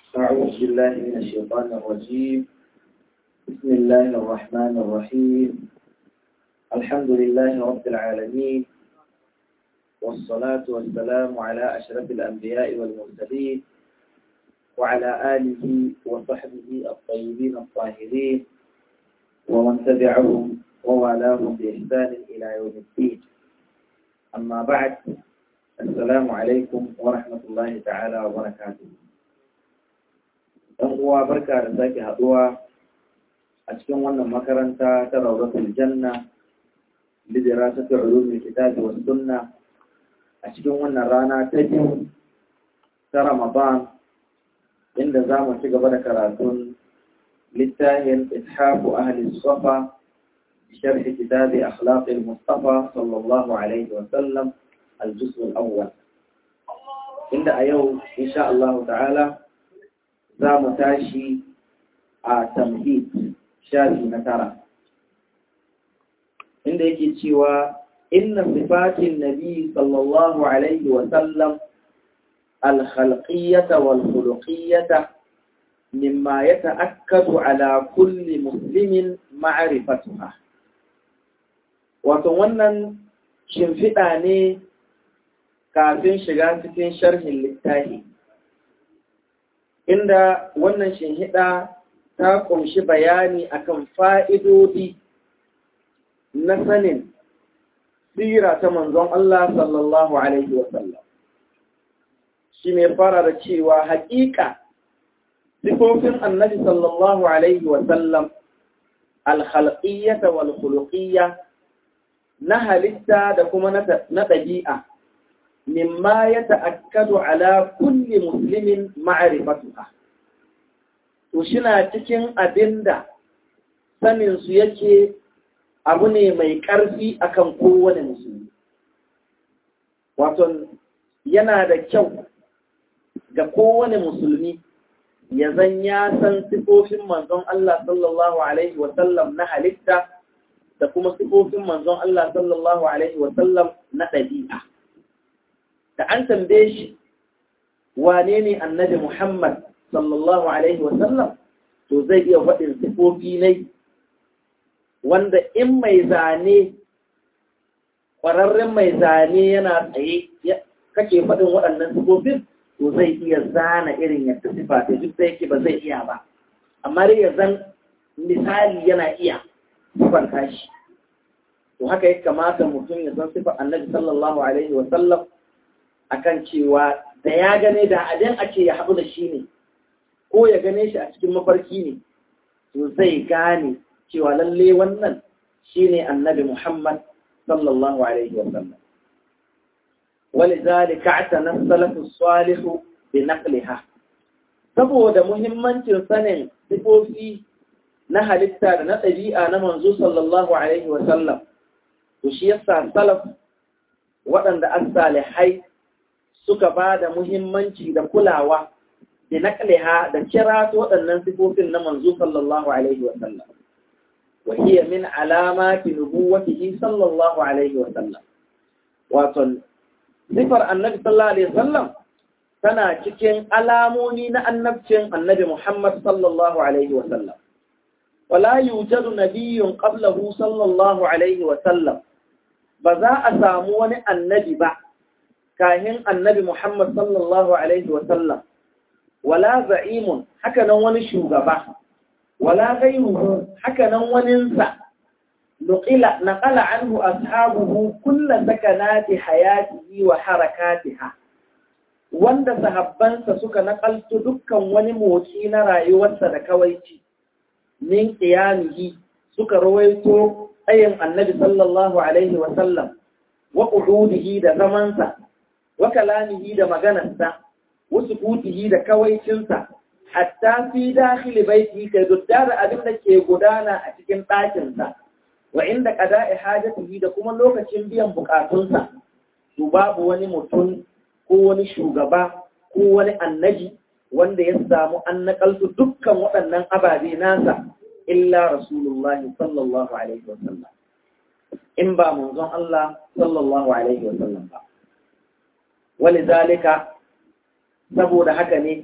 أعوذ بالله من الشيطان الرجيم بسم الله الرحمن الرحيم الحمد لله رب العالمين والصلاة والسلام على أشرف الأنبياء والمرسلين وعلى آله وصحبه الطيبين الطاهرين ومن تبعهم ووالاهم بإحسان إلى يوم الدين أما بعد السلام عليكم ورحمة الله تعالى وبركاته ɗan uwa barka da sake haɗuwa a cikin wannan makaranta ta Rawdatul Janna lidira ta ulumul kitabi was sunna a cikin wannan rana ta biyu ta Ramadan inda za mu ci gaba da karatun littafin ishafu ahli safa بشرح كتاب أخلاق المصطفى صلى الله عليه وسلم الجزء الأول عند أيو إن شاء الله تعالى za mu tashi a tamhid shafi na tara inda yake cewa inna sifatin nabi sallallahu alaihi wa sallam alkhalqiyyata wal khuluqiyyata mimma yata'akkadu ala kulli muslimin ma'rifatuha wato wannan shimfiɗa ne kafin shiga cikin sharhin littafi inda wannan shinhiɗa ta ƙunshi bayani akan fa'idodi na sanin sira ta manzon Allah sallallahu Alaihi wasallam. Shi mai fara da cewa haƙiƙa sifofin annabi sallallahu Alaihi wasallam alhalƙiyyata wal khuluqiyya na halitta da kuma na ɗabi'a. mimma ya ta'akkadu ala kulli muslimin ma'rifatuha to shina cikin abinda sanin su yake abu ne mai ƙarfi akan kowane musulmi wato yana da kyau ga kowane musulmi ya zan ya san sifofin manzon Allah sallallahu alaihi wa sallam na halitta da kuma sifofin manzon Allah sallallahu alaihi wa sallam na ɗabi'a da an tambaye shi wane ne annabi Muhammad sallallahu Alaihi wasallam to zai iya faɗin sifofi ne wanda in mai zane ƙwararren mai zane yana tsaye kake faɗin waɗannan sifofin to zai iya zana irin yadda sifa ta duk da yake ba zai iya ba amma dai ya zan misali yana iya sifanta shi to haka ya kamata mutum ya san sifar annabi sallallahu alaihi wasallam akan cewa da ya gane da abin ake ya haɗu da shi ne ko ya gane shi a cikin mafarki ne to zai gane cewa lalle wannan shi ne annabi Muhammad sallallahu alaihi wa sallam ولذلك اعتنى السلف الصالح بنقلها saboda muhimmancin sanin sifofi na halitta da na ɗabi'a na manzo sallallahu alaihi wa sallam to shi yasa salaf waɗanda an salihai suka ba da muhimmanci da kulawa da naƙaliha da kira waɗannan sifofin na manzo sallallahu alaihi wa sallam wa hiya min alamati nubuwwatihi sallallahu alaihi wa sallam wato sifar annabi sallallahu alaihi wa sallam tana cikin alamomi na annabcin annabi Muhammad sallallahu alaihi wa sallam wala yujadu nabiyyun qablahu sallallahu alaihi wa sallam ba za a samu wani annabi ba kahin annabi Muhammad sallallahu Alaihi wasallam, wala za'imun hakanan wani shugaba, wala gairuhu hakanan waninsa, naƙala anhu ashabuhu kulla sakanati hayatihi wa harakatiha, wanda sahabbansa suka naƙaltu dukkan wani motsi na rayuwarsa da kawaici, min ƙiyamihi suka rawaito tsayin annabi sallallahu Alaihi wasallam, wa ƙududihi da zamansa, wa kalamihi da maganarsa wasu kutihi da kawaicinsa hatta fi dakhili baiti kai dutta da abin da ke gudana a cikin ɗakinsa wa inda qada'i hajatihi da kuma lokacin biyan bukatunsa to babu wani mutum ko wani shugaba ko wani annabi wanda ya samu an nakaltu dukkan waɗannan ababe nasa illa rasulullahi sallallahu alaihi wasallam in ba manzon Allah sallallahu alaihi wasallam ba ولذلك saboda haka ne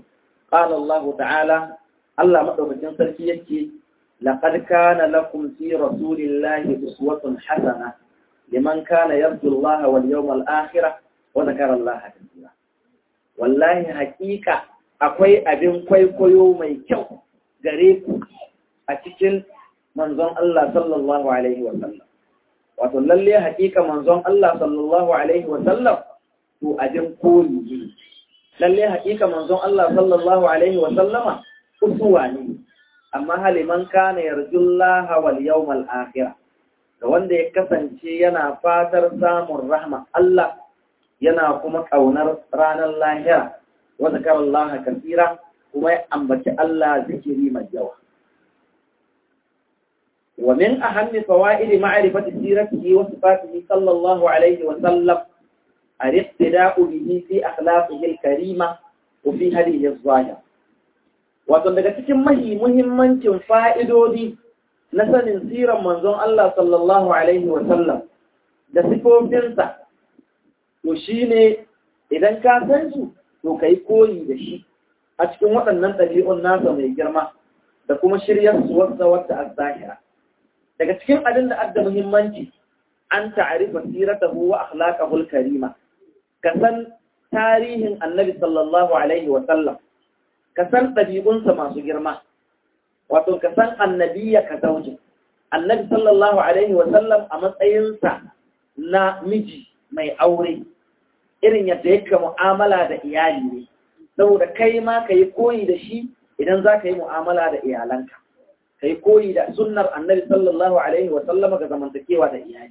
qala Allah ta'ala Allah madaukakin sarki yake laqad kana lakum fi rasulillahi uswatun hasana liman kana yarju Allah wal yawmal akhir wa dhakara Allah kathira wallahi haƙiƙa akwai abin kwaikwayo mai kyau gare ku a cikin manzon Allah sallallahu alaihi wa sallam wato lalle hakika manzon Allah sallallahu alaihi wa sallam to abin koyi ne lalle hakika manzon Allah sallallahu alaihi wa sallama usuwa ne amma haliman kana yarjullaha wal yawmal akhir da wanda ya kasance yana fatar samun rahma Allah yana kuma kaunar ranar lahira wa zakarallaha kaseera kuma ya ambaci Allah zikiri mai yawa ومن أهم فوائد معرفة سيرته وصفاته صلى الله عليه وسلم الاقتداء به في أخلاقه الكريمة وفي هذه الظاهرة wato daga cikin mahi muhimmancin fa'idodi na sanin siran manzon Allah sallallahu Alaihi wasallam da sifofinsa, to shi ne idan ka san su, to ka yi koyi da shi a cikin waɗannan ɗabi'un nasa mai girma da kuma shiryar su wata wata a zahira. daga cikin abin da adda muhimmanci an ta'arifa siratahu wa akhlaqahu al-karima ka san tarihin annabi sallallahu alaihi wa sallam ka san ɗabi'unsa masu girma wato ka san annabiya ka zauje annabi sallallahu alaihi wa sallam a matsayinsa na miji mai aure irin yadda yake mu'amala da iyali ne saboda kai ma ka yi koyi da shi idan za ka yi mu'amala da iyalanka kai koyi da sunnar annabi sallallahu alaihi wa sallama ga zamantakewa da iyali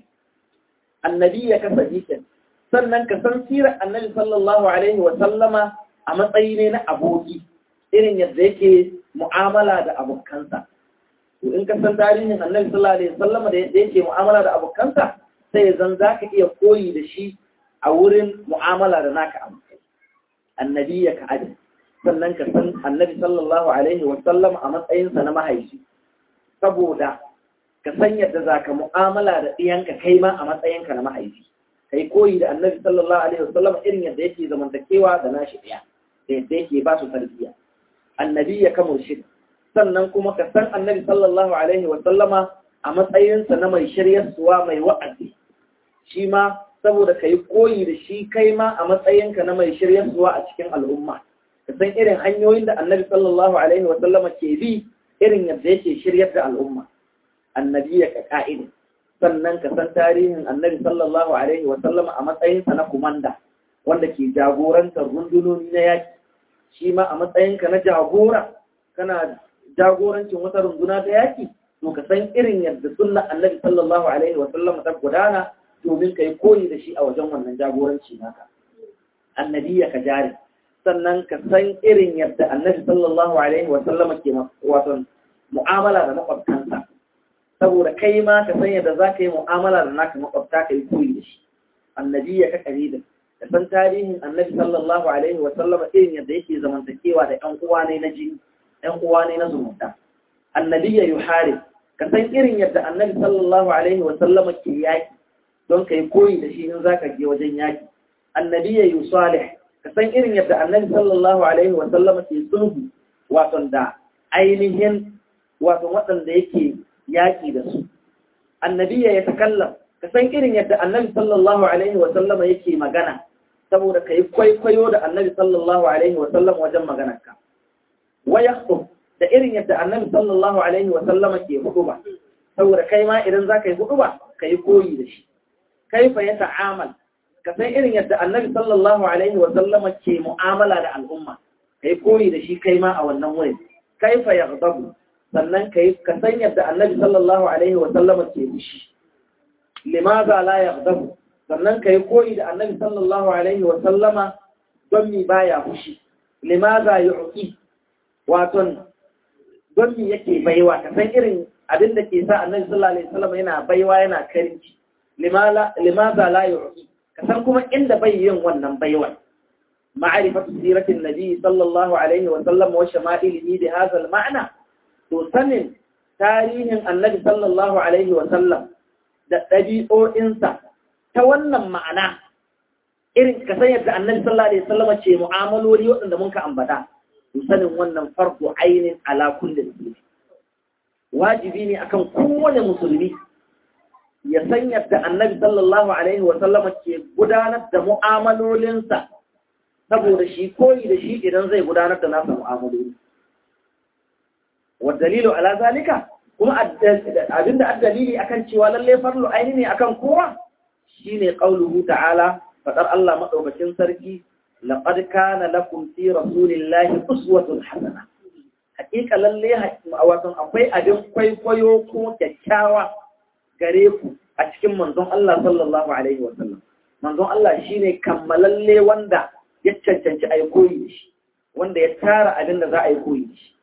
annabi ya kasa jikin sannan ka san sirar annabi sallallahu alaihi wa sallama a matsayi ne na aboki irin yadda yake mu'amala da abokansa to in ka san tarihin annabi sallallahu alaihi wa sallama da yadda yake mu'amala da abokansa sai zan za ka iya koyi da shi a wurin mu'amala da naka abokai annabi ya ka adin sannan ka san annabi sallallahu alaihi wa sallam a matsayinsa na mahaifi saboda ka san yadda za ka mu'amala da ɗiyanka kai ma a matsayinka na mahaifi kai koyi da annabi sallallahu alaihi wa sallam irin yadda yake zamantakewa da nashi ɗiya da yadda yake ba su tarbiyya annabi ya kamar shi sannan kuma ka san annabi sallallahu alaihi wa sallama a matsayinsa na mai shiryarsuwa mai wa'azi shi ma saboda ka yi koyi da shi kai ma a matsayinka na mai shiryarsuwa a cikin al'umma ka san irin hanyoyin da annabi sallallahu alaihi wa sallama ke bi irin yadda yake shiryar da al'umma annabi ya ka ka'ida sannan ka san tarihin annabi sallallahu alaihi wa sallama a matsayinsa na kumanda wanda ke jagorantar rundunoni na yaki shi ma a matsayinka na jagora kana jagorancin wata runduna ta yaki to ka san irin yadda sunna annabi sallallahu alaihi wa sallama ta gudana domin ka yi koyi da shi a wajen wannan jagoranci naka annabi ya ka jari sannan ka san irin yadda annabi sallallahu alaihi wa sallama ke wato mu'amala da makwabtansa saboda kai ma ka san yadda za ka yi mu'amala da naka makwabta ka yi koyi da shi annabi ya ka karida da san tarihin annabi sallallahu alaihi wa sallama irin yadda yake zamantakewa da ƴan uwa ne na jini ƴan uwa ne na zumunta annabi ya yuhari ka san irin yadda annabi sallallahu alaihi wa sallama ke yaki don ka yi koyi da shi in za ka je wajen yaki annabi ya yi salih ka san irin yadda annabi sallallahu alaihi wa sallama ke sulhu wato da ainihin wato waɗanda yake yaƙi da su annabi ya takallam ka san irin yadda annabi sallallahu alaihi wa sallama yake magana saboda ka yi kwaikwayo da annabi sallallahu alaihi wa sallam wajen maganarka wa yakhutub da irin yadda annabi sallallahu alaihi wa sallama ke huduba saboda kai ma idan za ka yi huduba ka yi koyi da shi kaifa ya ta'amal ka san irin yadda annabi sallallahu alaihi wa sallama ke mu'amala da al'umma ka yi koyi da shi kai ma a wannan wurin kaifa ya sannan ka san yadda annabi sallallahu alaihi wa sallama ke fushi limaza la yaghdabu sannan kai koyi da annabi sallallahu alaihi wa sallama don mi baya fushi limaza yu'ti waton don mi yake baiwa ka san irin abin da ke sa annabi sallallahu alaihi wa sallama yana baiwa yana karinci limaza la yu'ti ka san kuma inda bai yin wannan baiwa ma'rifatu siratin nabi sallallahu alaihi wa sallam wa shama'ilihi bi hadha al-ma'na to sanin tarihin annabi sallallahu alaihi wa sallam da ɗabi'o'insa ta wannan ma'ana irin ka san yadda annabi sallallahu alaihi wasallama ce mu'amaloli waɗanda mun ka ambata sanin wannan farko ainin ala kulli musulmi wajibi ne akan kowane musulmi ya san yadda annabi sallallahu alaihi wa sallama ke gudanar da mu'amalolinsa saboda shi koyi da shi idan zai gudanar da nasa mu'amaloli wa dalilu ala zalika kuma abinda addalili akan cewa lalle farlu aini ne akan kowa shine qauluhu ta'ala fadar Allah madaukakin sarki laqad kana lakum fi rasulillahi uswatun hasana hakika lalle wato akwai abin kwaikwayo ko kyakkyawa gare ku a cikin manzon Allah sallallahu alaihi wa sallam manzon Allah shine kammalalle wanda ya cancanci a yi koyi da shi wanda ya tara abin da za a yi koyi da shi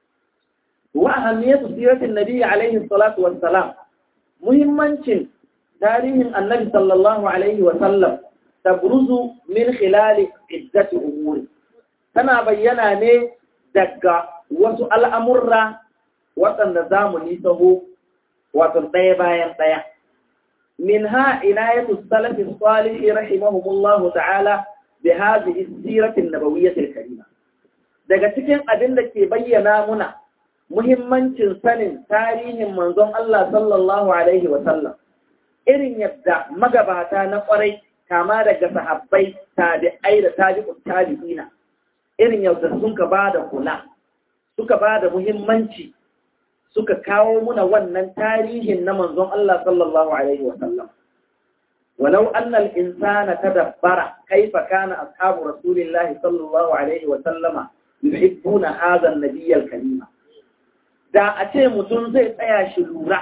wa ahammiyatu siratin nabi alaihi salatu wassalam muhimmancin tarihin annabi sallallahu alaihi wa sallam tabruzu min khilali iddati umuri tana bayyana ne daga wasu al'amurra waɗanda za mu nisaho wato ɗaya bayan ɗaya min ha inayatu salafi salihi rahimahumullahu ta'ala bi hadhihi sirati nabawiyyah al-karima daga cikin abin da ke bayyana muna muhimmancin sanin tarihin manzon Allah sallallahu alaihi wa sallam irin yadda magabata na kwarai kama daga sahabbai tabi'ai da tabi'ut tabi'ina irin yadda sun ka bada kula suka bada muhimmanci suka kawo muna wannan tarihin na manzon Allah sallallahu alaihi wa sallam ولو أن الإنسان تدبر كيف كان أصحاب رسول الله صلى الله عليه وسلم يحبون هذا النبي الكريم da a ce mutum zai tsaya shi lura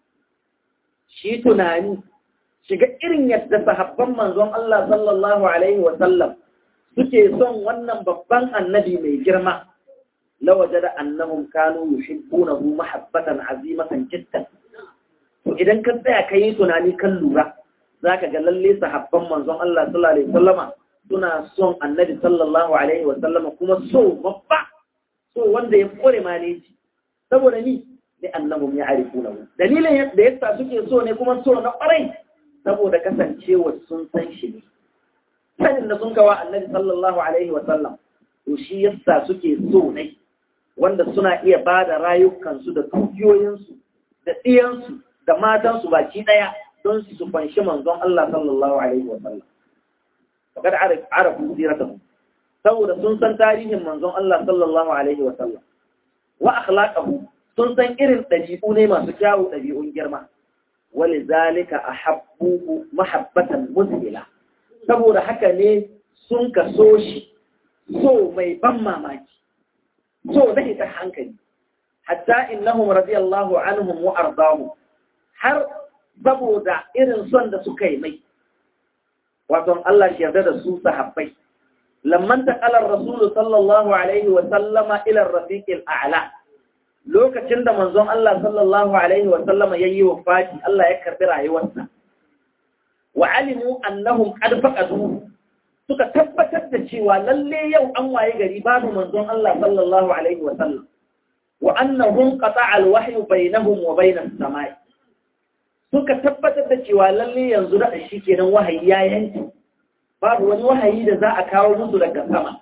shi tunani shiga irin yadda sahabban manzon Allah sallallahu alaihi wasallam suke son wannan babban annabi mai girma lawaje da annahum kanu yuhibbunahu mahabbatan azimatan jiddan to idan ka tsaya kai tunani kan lura za ka ga lalle sahabban manzon Allah sallallahu alaihi wasallama suna son annabi sallallahu alaihi wasallama kuma so babba so wanda ya kore maneji saboda ni ne annahum ya arifuna dalilin da yasa suke so ne kuma so na kwarai saboda kasancewa sun san shi ne sanin da sun kawa annabi sallallahu alaihi wasallam to shi yasa suke so ne wanda suna iya ba da rayukansu da dukiyoyinsu da ɗiyansu da matansu baki ɗaya don su fanshi manzon Allah sallallahu alaihi wa sallam faqad arafu siratahu saboda sun san tarihin manzon Allah sallallahu alaihi wa sallam wa akhlaqahu sun san irin dabi'u ne masu kyawu dabi'un girma walizalika ahabbuhu mahabbatan muzhila saboda haka ne sun kaso shi so mai ban mamaki so da ta hankali hatta innahum radiyallahu anhum wa ardahum har saboda irin son da suka yi mai wato Allah shi yarda da su sahabbai lamman taqala ar-rasul sallallahu alaihi wa sallama ila ar-rafiq al-a'la lokacin da manzon Allah sallallahu alaihi wa sallama yayi wafati Allah ya karbi rayuwarsa wa alimu annahum qad faqadu suka tabbatar da cewa lalle yau an waye gari babu manzon Allah sallallahu alaihi wa sallam wa annahum qata'a al-wahyu bainahum wa bain as-sama'i suka tabbatar da cewa lalle yanzu da shi kenan wahayi ya yanki babu wani wahayi da za a kawo musu daga sama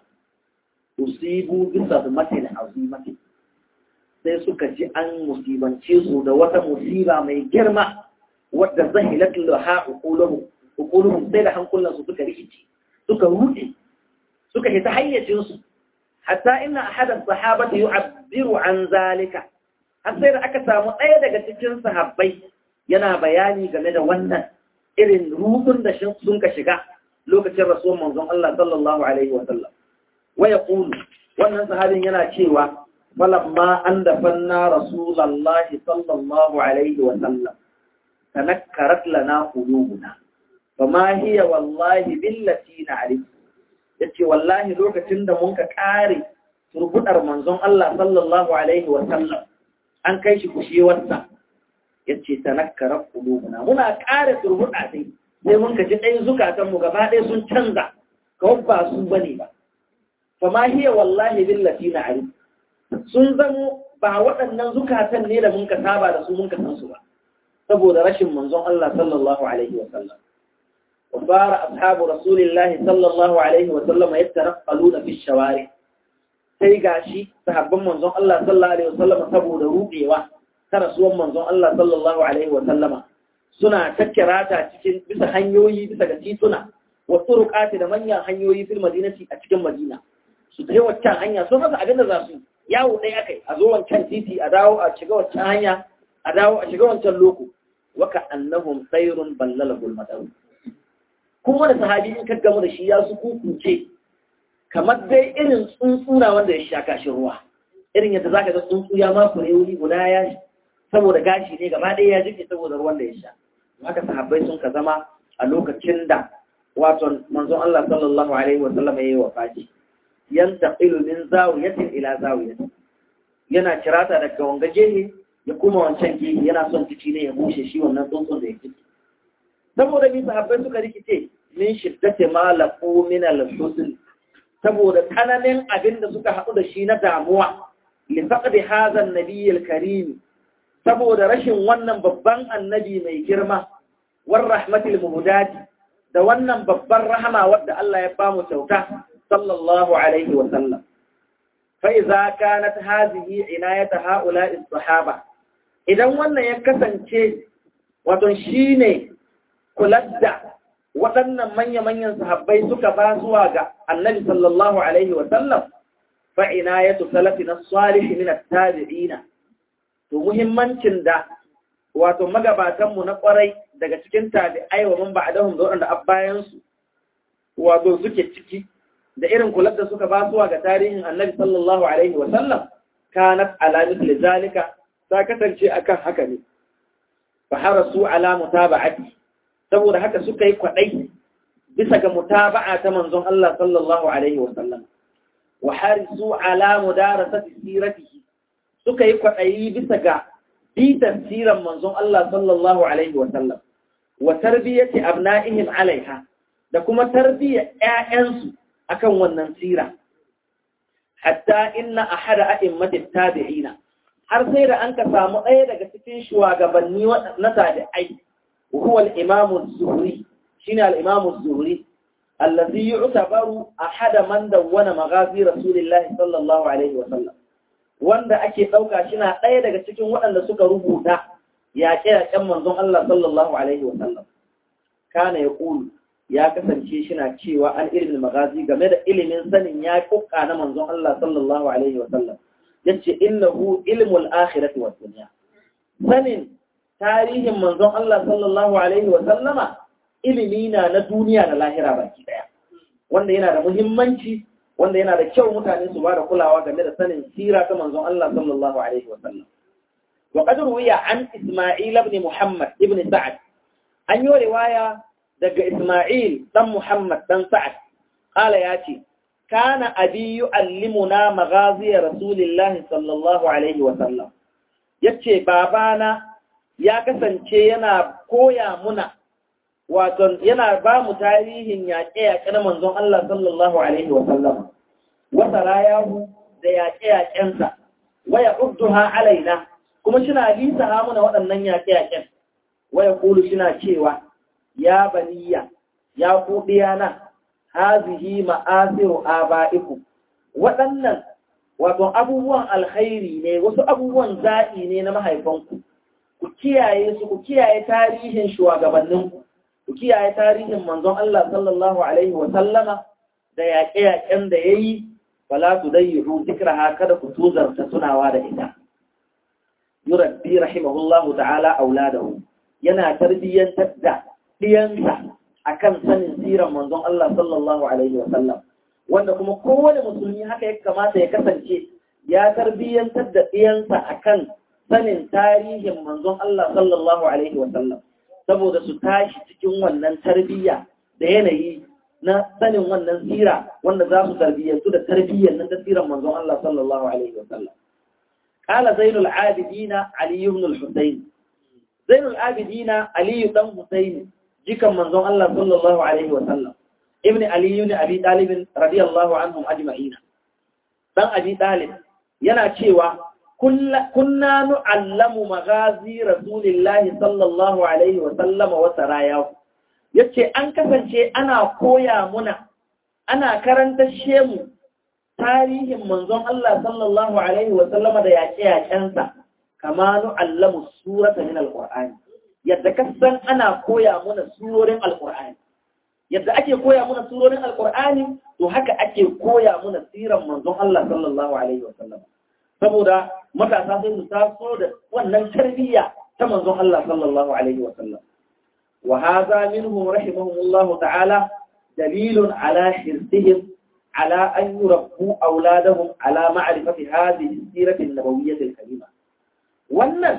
usibu bisa matin azimati sai suka ji an musibance su da wata musiba mai girma wadda zahilat laha uquluhum uquluhum sai da hankulansu suka rikici suka rude suka hita hayyacin su hatta inna ahadan sahabati yu'abbiru an zalika har sai da aka samu ɗaya daga cikin sahabbai yana bayani game da wannan irin rudun da sun ka shiga lokacin rasuwar manzon Allah sallallahu alaihi wa sallam wa yaqulu wannan sahabin yana cewa falamma an dafanna rasulullahi sallallahu alaihi wa sallam tanakkarat lana qulubuna fama hiya wallahi billati na'rif yace wallahi lokacin da mun ka kare turbudar manzon Allah sallallahu alaihi wa sallam an kai shi kushewarsa yace tanakkara qulubuna muna kare turbuda sai sai mun ka ji dai zukatan mu gaba ɗaya sun canza kawai ba su bane ba fama hiya wallahi billati na'rif sun zamo ba waɗannan zukatan ne da mun ka saba da su mun ka san su ba saboda rashin manzon Allah sallallahu alaihi wa sallam وصار أصحاب رسول الله صلى الله عليه وسلم يترقلون في الشوارع sai gashi sahabban manzon Allah sallallahu alaihi wasallam saboda rubewa ta rasuwan manzon Allah sallallahu alaihi wasallama suna takkirata cikin bisa hanyoyi bisa ga tituna wa turuqati da manyan hanyoyi fil madinati a cikin Madina su tafi waccan hanya sun rasa abin da za su yawo ɗaya akai a zo wancan titi a dawo a shiga waccan hanya a dawo a shiga wancan loko waka annahum sayrun ballalahu al kuma da sahabi in ka gamu da shi ya su kukuce kamar dai irin tsuntsuna wanda ya sha kashi ruwa irin yadda zaka ga tsuntsu ya ma kure wuri guda ya saboda gashi ne gaba ɗaya ya jike saboda ruwan da ya sha haka sahabbai sun ka zama a lokacin da wato manzon Allah sallallahu alaihi wa sallam yayi wafati yantaqilu min zawiyatin ila zawiyatin yana kirata daga wanga gehe ya kuma wancan gehe yana son ciki ne ya bushe shi wannan tsuntsun da ya fito saboda bi sahabbai suka rikice min shiddati ma laqu min al-husn saboda tsananin abin da suka haɗu da shi na damuwa li faqdi hadha an-nabiy al-karim saboda rashin wannan babban annabi mai girma war rahmatil muhdadi da wannan babban rahama wadda Allah ya bamu kyauta sallallahu alaihi wa sallam fa idza kanat hadhihi inayata haula'i sahaba idan wannan ya kasance wato shine kular da waɗannan manya-manyan sahabbai suka ba zuwa ga annabi sallallahu alaihi wa sallam fa inayatu salafina salih min at-tabi'ina to muhimmancin da wato magabatanmu na kwarai daga cikin tabi'ai wa man ba'dahum da waɗanda abbayansu wato suke ciki da irin kular da suka ba zuwa ga tarihin annabi sallallahu alaihi wa sallam kanat ala mithli zalika ta kasance akan haka ne fa harasu ala mutaba'ati saboda haka suka yi kwadai bisa ga mutaba'a ta manzon Allah sallallahu alaihi wa sallam wa harisu ala mudarasati siratihi suka yi kwaɗayi bisa ga bitan siran manzon Allah sallallahu Alaihi wasallam, wa tarbiyyati abna'ihim alaiha, da kuma tarbiyyar ‘ya'yansu akan wannan sira. Hatta inna a hada a'immatin tabi'ina, har sai da an ka samu ɗaya daga cikin shugabanni na tabi'ai, huwa al'imamun zuhuri, shi ne al'imamun zuhuri, allazi yi utabaru a hada man dawwana magazi Rasulillahi sallallahu Alaihi wasallam. wanda ake ɗauka shi na ɗaya daga cikin waɗanda suka rubuta yaƙe-yaƙen manzon Allah sallallahu Alaihi wasallam. Kana ya ƙulu ya kasance shi na cewa an ilimin magazi game da ilimin sanin ya ƙuƙa na manzon Allah sallallahu Alaihi wasallam. Ya ce, Innahu ilmul akhirati wa duniya. Sanin tarihin manzon Allah sallallahu Alaihi wasallama ilimi na na duniya da lahira baki ɗaya. Wanda yana da muhimmanci wanda yana da kyau mutane su ba da kulawa game da sanin sira ta manzon Allah sallallahu alaihi wa sallam wa qad ruwiya an Isma'il ibn Muhammad ibn Sa'ad an yi riwaya daga Isma'il dan Muhammad dan Sa'ad qala yace kana abi yu'allimuna maghazi rasulillahi sallallahu alaihi wa sallam yace babana ya kasance yana koya muna wato yana ba mu tarihin yaƙe-yaƙe na manzon Allah sallallahu Alaihi wasallam, wata rayahu da yaƙe-yaƙensa, waya udduha alaina, kuma shina lisa hamuna waɗannan yaƙe-yaƙen, waya kulu shina cewa, ya baniya, ya kuɗiyana, hazihi ma'asiru aba'iku, waɗannan wato abubuwan alkhairi ne, wasu abubuwan zaɓi ne na mahaifanku, ku kiyaye su, ku kiyaye tarihin shugabanninku. ku kiyaye tarihin manzon Allah sallallahu Alaihi sallama da yaƙe-yaƙen da ya yi, wala su dai yi zikraha kada ku tuzarta tunawa da ita. Yurabbi rahimahullahu ta'ala auladahu yana tarbiyyantar da ɗiyansa a kan sanin siran manzon Allah sallallahu Alaihi sallam, wanda kuma kowane musulmi haka ya kamata ya kasance ya tarbiyyantar da ɗiyansa a kan sanin tarihin manzon Allah sallallahu Alaihi sallam. saboda su tashi cikin wannan tarbiyya da yanayi na sanin wannan tsira wanda za su tarbiyyantu da tarbiyyar nan tasirin manzon Allah sallallahu alaihi wa sallam qala zainul abidina ali ibn al-husayn zainul abidina ali dan husayn jikan manzon Allah sallallahu alaihi wa sallam ibn ali ibn abi talib radiyallahu anhum ajma'ina dan abi talib yana cewa kunna nu'allamu magazi rasulillahi sallallahu alaihi wa sallama wa sarayahu yace an kasance ana koya muna ana karanta shemu tarihin manzon Allah sallallahu alaihi wa sallama da yaƙe-yaƙensa kama nu'allamu surata min alqur'ani yadda kasan ana koya mana surorin alqur'ani yadda ake koya mana surorin alqur'ani to haka ake koya mana siran manzon Allah sallallahu alaihi wa sallama saboda matasa sai su taso da wannan tarbiyya ta manzon Allah sallallahu alaihi wa sallam wa hadha minhum rahimahumullah ta'ala dalilun ala hirsihim ala an yurabbu auladahum ala ma'rifati hadhihi as-sirah an-nabawiyyah al-karima wannan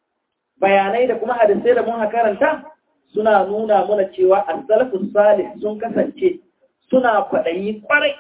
bayanai da kuma hadisai da mun karanta suna nuna mana cewa as-salafus salih sun kasance suna kwaɗayi kwarai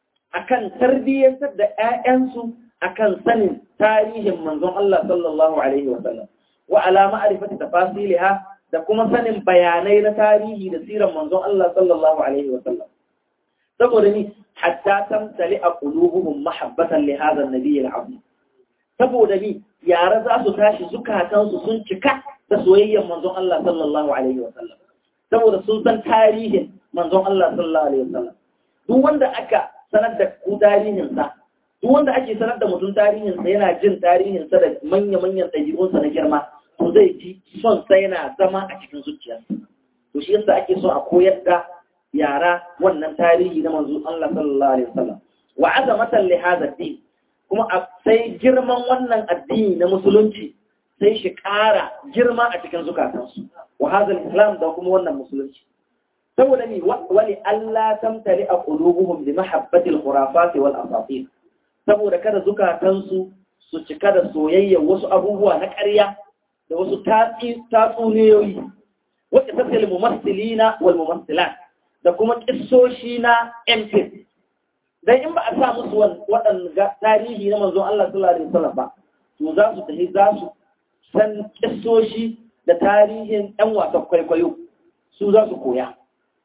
akan tarbiyyantar da 'ya'yansu akan sanin tarihin manzon Allah sallallahu alaihi wa sallam wa ala ma'rifati tafasiliha da kuma sanin bayanai na tarihi da siran manzon Allah sallallahu alaihi wa sallam saboda ni hatta tamtali a qulubuhum mahabbatan li hadha an-nabiy al-azim saboda ni yara za su tashi zukatansu sun cika da soyayyar manzon Allah sallallahu alaihi wa sallam saboda sun san tarihin manzon Allah sallallahu alaihi wa sallam duk wanda aka sanar da ku tarihinsa duk wanda ake sanar da mutum tarihinsa yana jin tarihinsa da manya-manyan ɗabi'unsa na girma to zai ji son sa yana zama a cikin zuciyarsa to shi yasa ake so a koyar da yara wannan tarihi na manzo Allah sallallahu alaihi wasallam wa azamatan li hadha din kuma sai girman wannan addini na musulunci sai shi ƙara girma a cikin zukatansu wa hadha islam da kuma wannan musulunci saboda ni wali Allah tamtali a qulubuhum bi mahabbati al-khurafat wal asatir saboda kada zukatansu su cika da soyayya wasu abubuwa na ƙarya da wasu tatsuniyoyi wacce ta fil mumassilina wal mumassilat da kuma kissoshi na MP dan in ba a sa musu waɗanda tarihi na manzon Allah sallallahu alaihi wasallam ba to za su tafi za su san kissoshi da tarihin ɗan wasan kwaikwayo su za su koya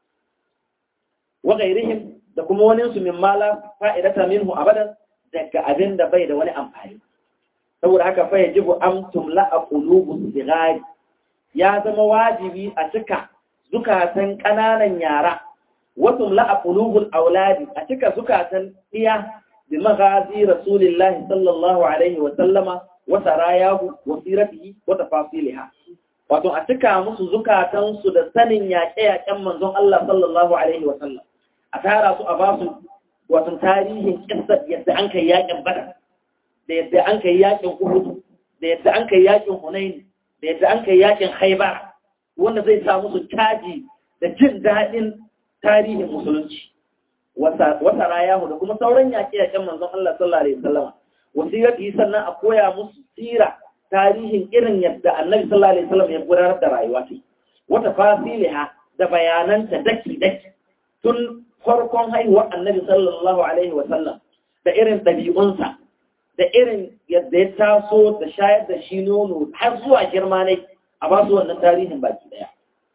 wa gairihim da kuma wani su min mala fa'idata minhu abadan daga abin da bai da wani amfani saboda haka fa yajibu an tumla a qulubu sigari ya zama wajibi a cika zukatan kananan yara wa tumla a qulubul auladi a cika zukatan iya bi maghazi rasulillahi sallallahu alaihi wa sallama wa sarayahu wa siratihi wa tafasiliha wato a cika musu zukatan su da sanin yaƙe-yaƙen manzon Allah sallallahu alaihi wa sallam a tara su a basu wato tarihin kissar yadda an kai yaƙin badar da yadda an kai yakin Uhud da yadda an kai yakin Hunain da yadda an kai yakin Khaibar wanda zai sa musu caji da jin daɗin tarihin musulunci wata rayahu da kuma sauran yaƙe-yaƙen manzon Allah sallallahu alaihi wasallam wasirati sannan a koya musu sira tarihin irin yadda Annabi sallallahu alaihi wasallam ya gudanar da rayuwa ta wata fasiliha da bayananta daki daki tun farkon haihuwar Annabi sallallahu alaihi wasallam da irin ɗabi'unsa da irin yadda ya taso da shayar da shi nono har zuwa girma ne a ba su wannan tarihin baki daya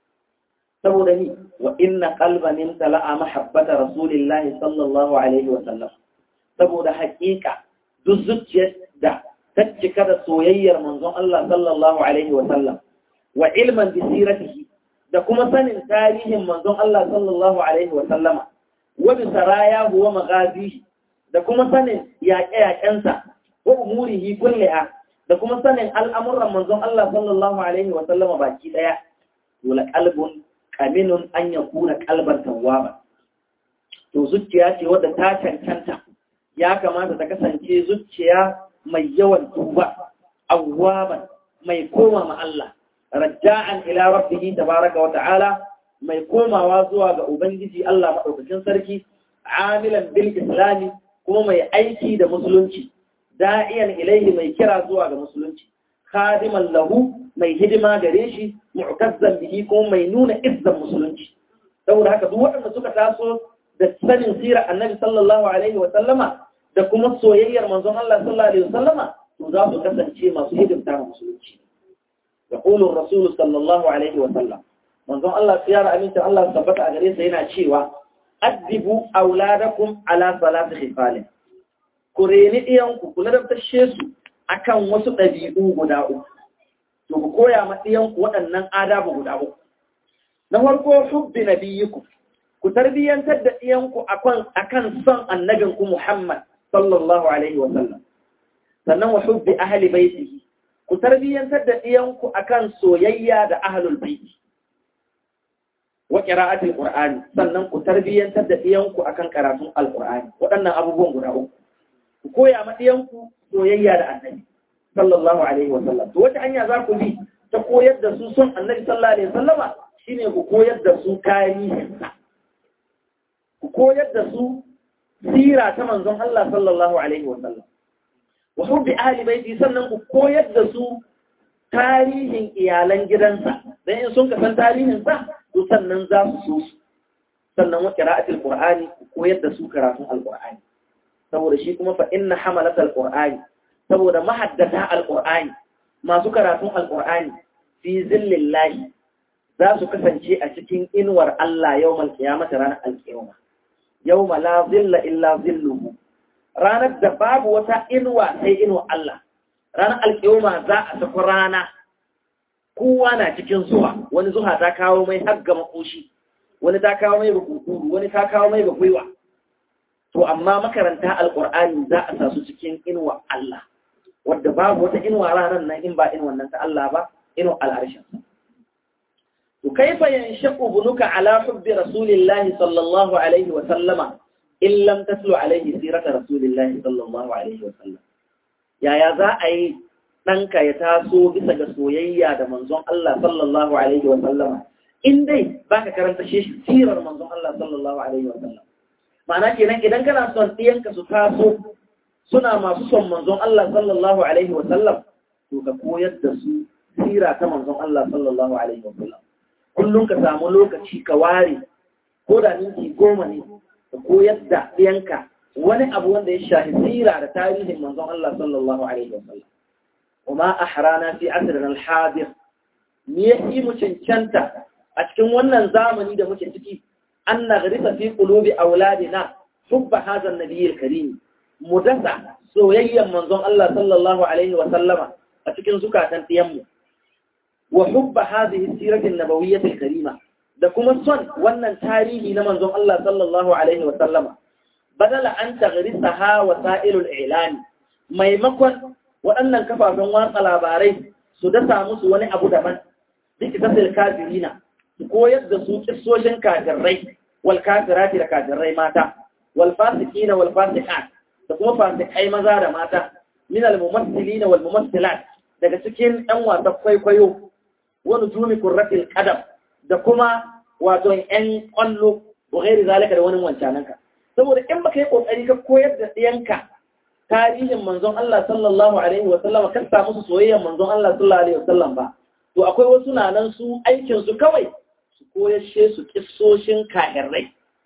saboda ni wa inna qalban imtala'a mahabbata rasulillahi sallallahu alaihi wa sallam saboda haƙiƙa duk zuciyar da ta cika da soyayyar manzon Allah sallallahu alaihi wa sallam wa ilman bi siratihi da kuma sanin tarihin manzon Allah sallallahu alaihi wa sallama wa bi sarayahu wa maghazihi da kuma sanin yaƙe-yaƙensa wa umurihi kulliha da kuma sanin al'amuran manzon Allah sallallahu alaihi wa sallama baki daya dole qalbun qaminun an yakuna qalban tawwaba to zuciya ce wadda ta cancanta ya kamata ta kasance zuciya mai yawan tuba awwaban mai koma ma Allah raja'an ila rabbihi tabaraka wa ta'ala mai komawa zuwa ga ubangiji Allah madaukakin sarki amilan bil islami kuma mai aiki da musulunci da'iyan ilaihi mai kira zuwa ga musulunci khadiman lahu mai hidima gare shi mu'tazzan bihi kuma mai nuna izzan musulunci saboda haka duk waɗanda suka taso da sanin sirar annabi sallallahu alaihi wa sallama da kuma soyayyar manzon Allah sallallahu alaihi wa sallama to za su kasance masu hidimta ga musulunci yaqulu ar-rasul sallallahu alaihi wa sallam manzon Allah tsiyara aminta Allah tabbata a gare sa yana cewa addibu auladakum ala salati khifalin ku reni ɗiyanku ku ladabtashe su akan wasu ɗabi'u guda uku to ku koya ma ɗiyanku waɗannan adabu guda uku na farko hubbi nabiyiku ku tarbiyyantar da ɗiyanku akan akan son annabinku Muhammad sallallahu alaihi wa sallam sannan wa hubbi ahli baitihi ku tarbiyyantar da ɗiyanku akan soyayya da ahlul baiti wa qira'atil qur'ani sannan ku tarbiyyantar da ɗiyanku akan karatun alqur'ani waɗannan abubuwan guda uku ku koya ma ɗiyanku soyayya da annabi sallallahu alaihi wa sallam to wata hanya za ku bi ta koyar da su son annabi sallallahu alaihi wa sallama shine ku koyar da su tarihinsa ku koyar da su sira ta manzon Allah sallallahu alaihi wa sallam wa hubbi ahli baiti sannan ku koyar da su tarihin iyalan gidansa dan in sun kasan tarihin sa to sannan za su so su sannan wa qira'atul qur'ani ku koyar da su karatun alqur'ani saboda shi kuma fa inna hamalatal qur'ani saboda mahaddata alqur'ani masu karatun alqur'ani fi zillallahi za su kasance a cikin inuwar Allah yawmal qiyamah ranar alqiyama yawma la zilla illa zilluhu ranar da babu wata inuwa sai inuwa Allah ranar alƙiyoma za a tafi rana kowa na cikin zuwa wani zuwa ta kawo mai hagga makoshi wani ta kawo mai bakukuru wani ta kawo mai bakwaiwa to amma makaranta alƙur'ani za a sa su cikin inuwa Allah wadda babu wata inuwa ranar nan in ba inuwan nan ta Allah ba inuwa al'arshin to kaifa yanshaqu bunuka ala hubbi rasulillahi sallallahu alaihi wa sallama in lam taslu alaihi sirata rasulillahi sallallahu alaihi wa sallam yaya za a yi ɗanka ya taso bisa ga soyayya da manzon Allah sallallahu alaihi wa sallama in dai baka karanta shi sirar manzon Allah sallallahu alaihi wa sallam ma'ana kenan idan kana son ɗiyanka su taso suna masu son manzon Allah sallallahu alaihi wa sallam to ka koyar da su sira ta manzon Allah sallallahu alaihi wa sallam kullum ka samu lokaci ka ware ko da minti goma ne ka koyar da ɗiyanka wani abu wanda ya shafi sira da tarihin manzon Allah sallallahu alaihi wasallam kuma ahrana fi asrin al-hadir ni yi mu cancanta a cikin wannan zamani da muke ciki an nagrisa fi qulubi auladina hubba hadha an-nabiy al-karim mudasa soyayyan manzon Allah sallallahu alaihi wasallama a cikin zukatan ɗiyanmu wa hubba hadhihi sirati an-nabawiyyah al-karima da kuma son wannan tarihi na manzon Allah sallallahu alaihi wasallama badala an taghrisaha wasa'ilul i'lani maimakon waɗannan kafafen watsa labarai su dasa musu wani abu daban duk tasir kafirina su koyar da su kissoshin kafirai wal kafirati da kafirai mata wal fasiqina wal fasiqat da kuma fasikai maza da mata min al mumassilina wal mumassilat daga cikin ɗan wasan kwaikwayo wani jumi kurratil qadam da kuma wato ƴan ƙwallo wa gairi zalika da wani wancananka saboda in baka yi kokari ka koyar da ɗiyanka tarihin manzon Allah sallallahu alaihi wa sallam ka samu su soyayyar manzon Allah sallallahu alaihi wa sallam ba to akwai wasu na nan su aikin su kawai su koyashe su kissoshin kahirrai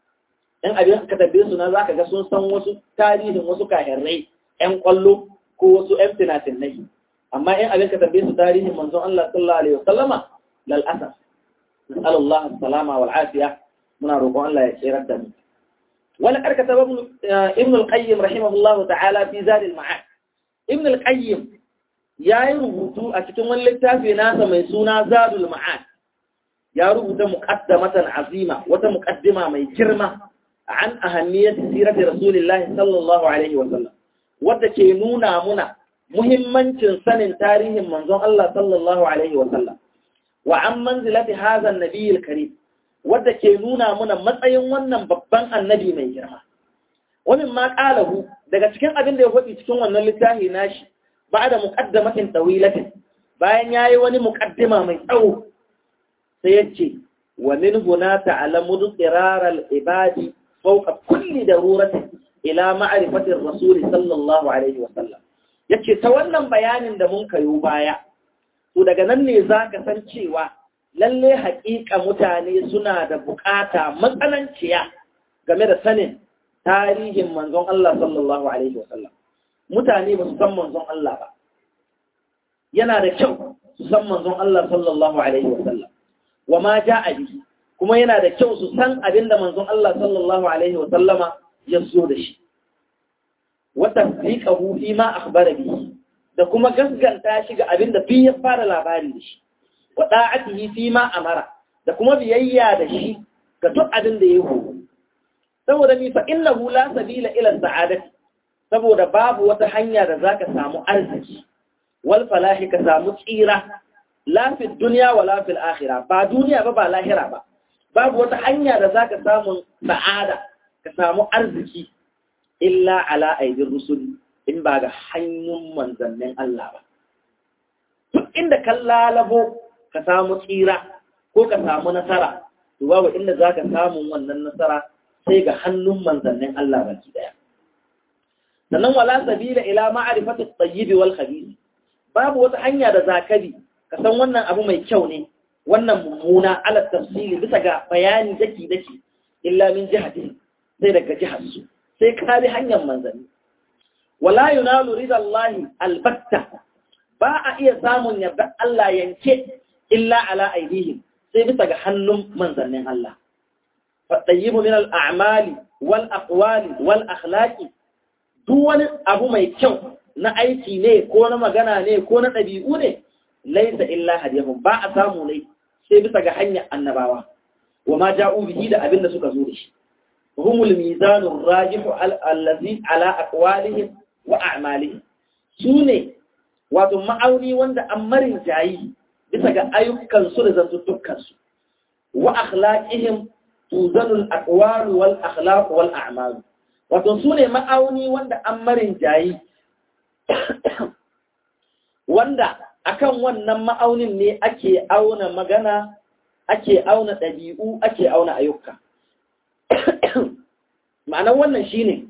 in abin ka tabbe su na zaka ga sun san wasu tarihin wasu kahirrai ƴan ƙwallo ko wasu ƴan finafinai amma in abin ka tabbe su tarihin manzon Allah sallallahu alaihi wa sallama lal asaf nas'alullah as-salama wal afiya muna roƙon Allah ya tsirar da mu wani karkata ibn al-qayyim rahimahullahu ta'ala fi zadil ma'ad ibn al-qayyim ya yi rubutu a cikin wani littafi nasa mai suna zadul ma'ad ya rubuta muqaddamatan azima wata muqaddima mai girma an ahammiyat sirati rasulillahi sallallahu alaihi wa sallam wadda ke nuna muna muhimmancin sanin tarihin manzon Allah sallallahu alaihi wa sallam wa an manzilati hadha an-nabiy al-karim wadda ke nuna muna matsayin wannan babban annabi mai girma. Wani ma ƙalahu daga cikin abin da ya faɗi cikin wannan littafi nashi ba da muƙaddamatin ɗawilatin bayan ya yi wani muƙaddima mai tsawo sai ya ce wa min huna ta'alamu tsirarar ibadi fauka kulli daruratin ila ma'rifatir rasuli sallallahu alaihi wa sallam yace ta wannan bayanin da mun kayo baya to daga nan ne zaka san cewa lalle haƙiƙa mutane suna da buƙata matsananciya game da sanin tarihin manzon Allah sallallahu Alaihi wasallam. Mutane ba su san manzon Allah ba. Yana da kyau su san manzon Allah sallallahu Alaihi wasallam. Wa ma ja a bihi, kuma yana da kyau su san abin da manzon Allah sallallahu Alaihi wasallama ya zo da shi. Wata fiƙahu fi ma akhbara bihi, da kuma gasganta shi ga abin da fi ya fara labari da shi. wa da'atihi fi ma amara da kuma biyayya da shi ga duk abin da ya horo saboda mi fa innahu la sabila ila sa'adati saboda babu wata hanya da zaka samu arziki wal falahi ka samu tsira la fi dunya wala fil akhirah ba duniya ba ba lahira ba babu wata hanya da zaka samu sa'ada ka samu arziki illa ala aidir rusul in ba ga hanyun manzannin Allah ba duk inda kan lalabo ka samu tsira ko ka samu nasara to babu inda zaka samu wannan nasara sai ga hannun manzannin Allah baki daya sannan wala sabila ila ma'rifati at-tayyib wal khabith babu wata hanya da zakabi ka san wannan abu mai kyau ne wannan mummuna ala tafsili bisa ga bayani daki daki illa min jihati sai daga jihar su sai ka bi hanyar manzanni wala yunalu ridallahi albatta ba a iya samun yarda Allah yanke illa ala aidihim sai bisa ga hannun manzannin Allah faɗayyibu min al'amali wal aqwali wal akhlaqi duk wani abu mai kyau na aiki ne ko na magana ne ko na ɗabi'u ne laisa illa hadiyahum ba a samu ne sai bisa ga hanyar annabawa wa ma ja'u bihi da abin da suka zo da shi humul mizanur rajihu allazi ala aqwalihim wa a'malihim sune wato ma'auni wanda an marin jayi bisa ga ayyukan su da zantuttukan su wa akhlaqihim tuzanul aqwal wal akhlaq wal a'mal wato sune ma'auni wanda an marin jayi wanda akan wannan ma'aunin ne ake auna magana ake auna ɗabi'u ake auna ayyuka ma'anar wannan shine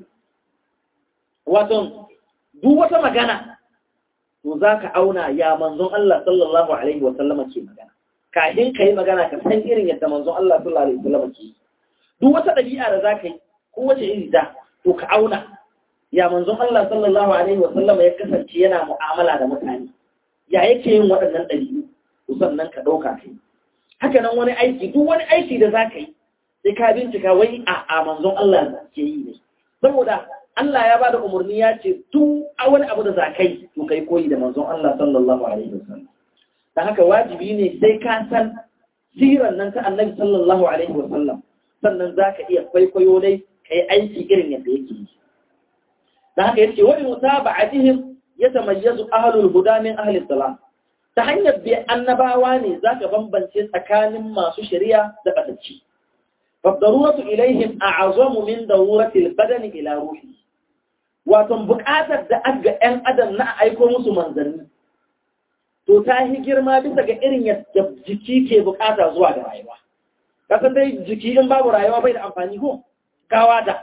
wato duk wata magana to za ka auna ya manzon Allah sallallahu Alaihi wasallama ke magana kafin ka yi magana ka san irin yadda manzon Allah sallallahu Alaihi wasallama ke duk wata ɗabi'a da za ka yi ko wace iri da to ka auna ya manzon Allah sallallahu Alaihi wasallama ya kasance yana mu'amala da mutane ya yake yin waɗannan ɗabi'u to sannan ka ɗauka kai haka nan wani aiki duk wani aiki da za ka yi sai ka bincika wai a a manzon Allah ke yi ne saboda Allah ya ba da umarni ya ce duk wani abu da za ka yi to kai koyi da manzon Allah sallallahu alaihi wasallam dan haka wajibi ne sai ka san siran nan ta Annabi sallallahu alaihi wasallam sannan za ka iya kwaikwayo dai kai aiki irin yadda yake yi dan haka yace wa mutaba'atihim yatamayyazu ahlul huda min ahli salam ta hanyar bi annabawa ne zaka bambance tsakanin masu shari'a da batacci فالضرورة إليهم أعظم من ضرورة البدن إلى روحه wato buƙatar da aga ‘yan adam na aiko musu manzanni, to ta yi girma bisa ga irin yadda jiki ke buƙata zuwa ga rayuwa. Kasan dai jiki in babu rayuwa bai da amfani ko gawa da.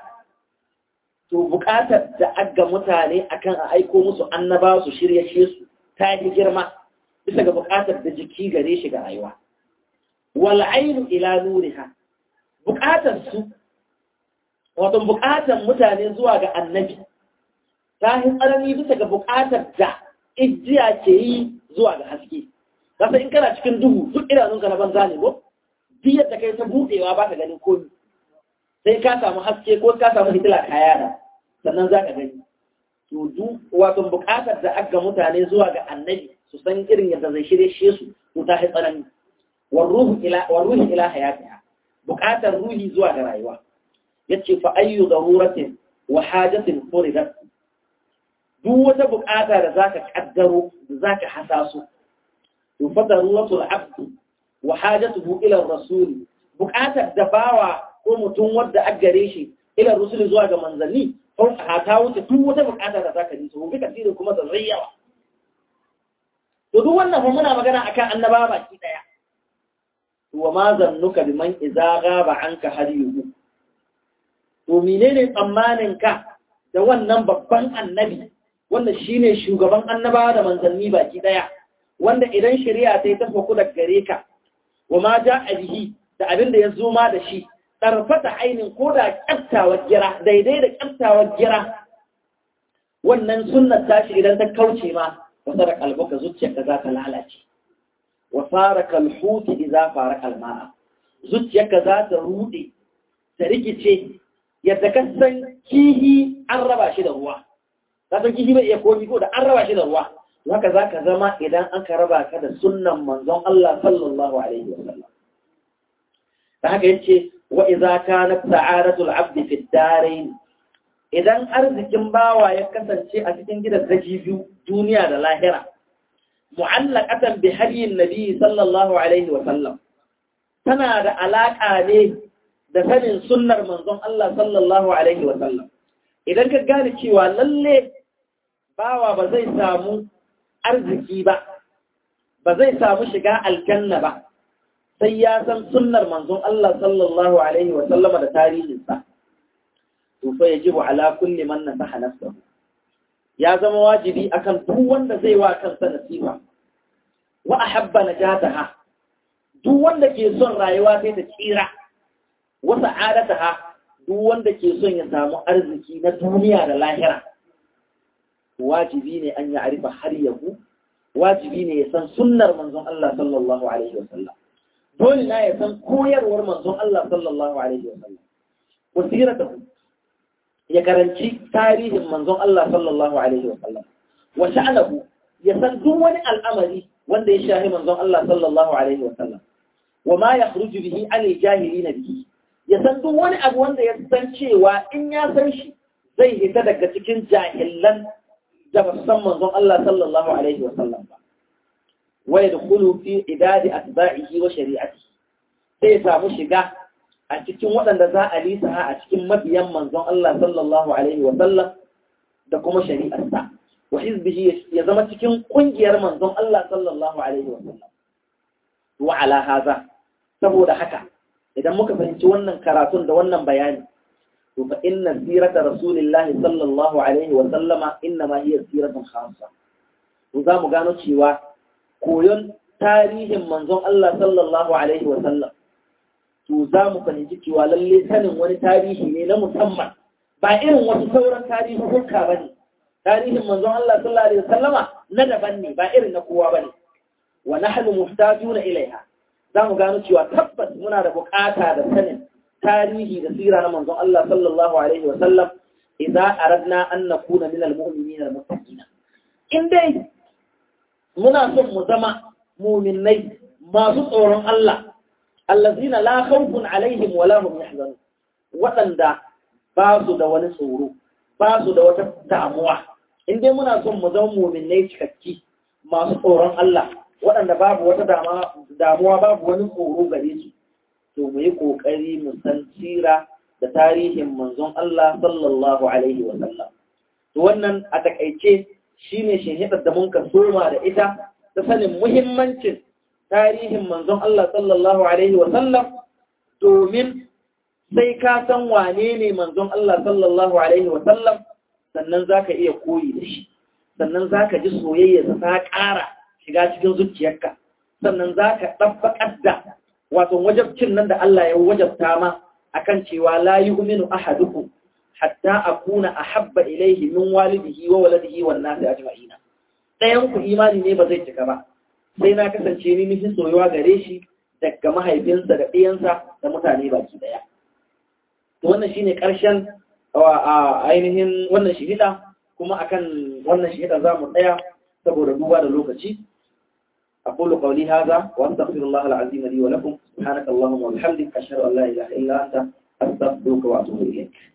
To buƙatar da aga mutane akan a aiko musu annaba su shirya shi su ta yi girma bisa ga buƙatar da jiki gare shi ga rayuwa. Wal'ainu ila nuriha buƙatarsu, wato buƙatar mutane zuwa ga annabi, ta yi tsanani bisa ga buƙatar da ijiya ke yi zuwa ga haske. Kasa in kana cikin duhu duk idanunka na banza ne ko? Biyar da kai ta buɗewa ba ka ganin komi. Sai ka samu haske ko ka samu hitila kaya da sannan za ka gani. To duk wato buƙatar da aka mutane zuwa ga annabi su san irin yadda zai shirye shi su to ta yi tsanani. Warruhu ila hayatiha. buƙatar ruhi zuwa ga rayuwa ya ce fa ayyu daruratin wa hajatin furidat duk wata buƙata da zaka kaddaro da zaka hasaso to fa daruratul abd wa hajatuhu ila rasul buƙatar da bawa ko mutum wanda a gare shi ila rasul zuwa ga manzanni ko ta wuce duk wata buƙata da zaka ji so kika tsire kuma da zayyawa to duk wannan fa muna magana akan annaba baki daya wa ma zannuka biman idza ghaba anka hadiyuhu to menene tsammanin ka da wannan babban annabi wanda shine shugaban annabawa da manzanni baki daya wanda idan shari'a ta yi ta faku daga gare ka wa ma ja'a bihi da abin da ya zo ma da shi tarfata ainin ko da kyaftawar gira daidai da kyaftawar gira wannan sunnar tashi idan ta kauce ma wasa da kalbuka zuciyarka za ta lalace wa fara kalhuti idza fara kalma'a zuciyarka za ta rude ta rikice yadda ka san kihi an raba shi da ruwa ka san kihi bai iya komi ko da an raba shi da ruwa haka za ka zama idan an ka raba ka da sunnan manzon Allah sallallahu alaihi wa sallam da haka yace wa idza kanat sa'aratul abdi fi ad-darain idan arzikin bawa ya kasance a cikin gidan daji biyu duniya da lahira mu'allaqatan bi hadiyin nabi sallallahu alaihi wa sallam tana da alaka ne da sanin sunnar manzon Allah sallallahu alaihi wa sallam idan ka gane cewa lalle bawa ba zai samu arziki ba ba zai samu shiga aljanna ba sai ya san sunnar manzon Allah sallallahu alaihi wa sallama da tarihinsa to fa yajibu ala kulli man nasaha nafsahu ya zama wajibi akan duk wanda zai wa kansa nasiha wa ahabba najataha duk wanda ke son rayuwa sai ta tsira wa sa'adataha duk wanda ke son ya samu arziki na duniya da lahira wajibi ne an ya arifa har yahu wajibi ne ya san sunnar manzon Allah sallallahu alaihi wasallam dole na ya san koyarwar manzon Allah sallallahu alaihi wasallam wasiratahu ya karanci tarihin manzon Allah sallallahu alaihi wasallam wa sha'anahu ya san duk wani al'amari wanda ya shahi manzon Allah sallallahu alaihi wasallam wa ma yakhruju bihi an jahilina bihi ya san duk wani abu wanda ya san cewa in ya san shi zai hita daga cikin jahilan da ba san manzon Allah sallallahu alaihi wasallam ba wa yadkhulu fi idadi atba'ihi wa shari'atihi sai ya samu shiga a cikin waɗanda za a lisa a cikin mabiyan manzon Allah sallallahu alaihi wasallam da kuma shari'arsa wa hizbihi ya zama cikin kungiyar manzon Allah sallallahu alaihi wasallam wa ala haza saboda haka idan muka fahimci wannan karatun da wannan bayani to fa inna sirata rasulillahi sallallahu alaihi wa sallama inna ma hiya siratun khassa to za mu gano cewa koyon tarihin manzon Allah sallallahu alaihi wa sallam to za mu fahimci cewa lalle sanin wani tarihi ne na musamman ba irin wasu sauran tarihi hulka bane tarihin manzon Allah sallallahu alaihi wa sallama na daban ne ba irin na kowa bane wa nahnu muhtajuna ilaiha za mu gano cewa tabbas muna da bukata da sanin tarihi da sira na manzon Allah sallallahu alaihi wa sallam idza aradna an nakuna min almu'minin almuttaqin in dai muna son mu zama mu'minai masu tsoron Allah allazina la khawfun alaihim wa la hum yahzanun wadanda ba su da wani tsoro ba su da wata damuwa in dai muna son mu zama mu'minai cikakki masu tsoron Allah waɗanda babu wata damuwa babu wani tsoro gare su to mu yi ƙoƙari mu san sira da tarihin manzon Allah sallallahu alaihi wa sallam to wannan a takaice shine shinhidar da mun ka soma da ita ta sanin muhimmancin tarihin manzon Allah sallallahu alaihi wa sallam domin sai ka san wane ne manzon Allah sallallahu alaihi wa sallam sannan zaka iya koyi da shi sannan zaka ji soyayya ta ƙara shiga cikin zuciyarka sannan za ka ɗabbaƙar da wato wajabcin nan da Allah ya wajabta ma akan cewa la yu'minu ahadukum hatta akuna ahabba ilayhi min walidihi wa waladihi wan nasi ajma'ina ɗayan ku imani ne ba zai cika ba sai na kasance ni nufin soyuwa gare shi daga mahaifinsa da ɗiyansa da mutane baki ɗaya to wannan shine ƙarshen ainihin wannan shihida kuma akan wannan shihida za mu tsaya saboda duba da lokaci أقول قولي هذا وأستغفر الله العظيم لي ولكم سبحانك اللهم وبحمدك أشهد أن لا إله إلا أنت أستغفرك وأتوب إليك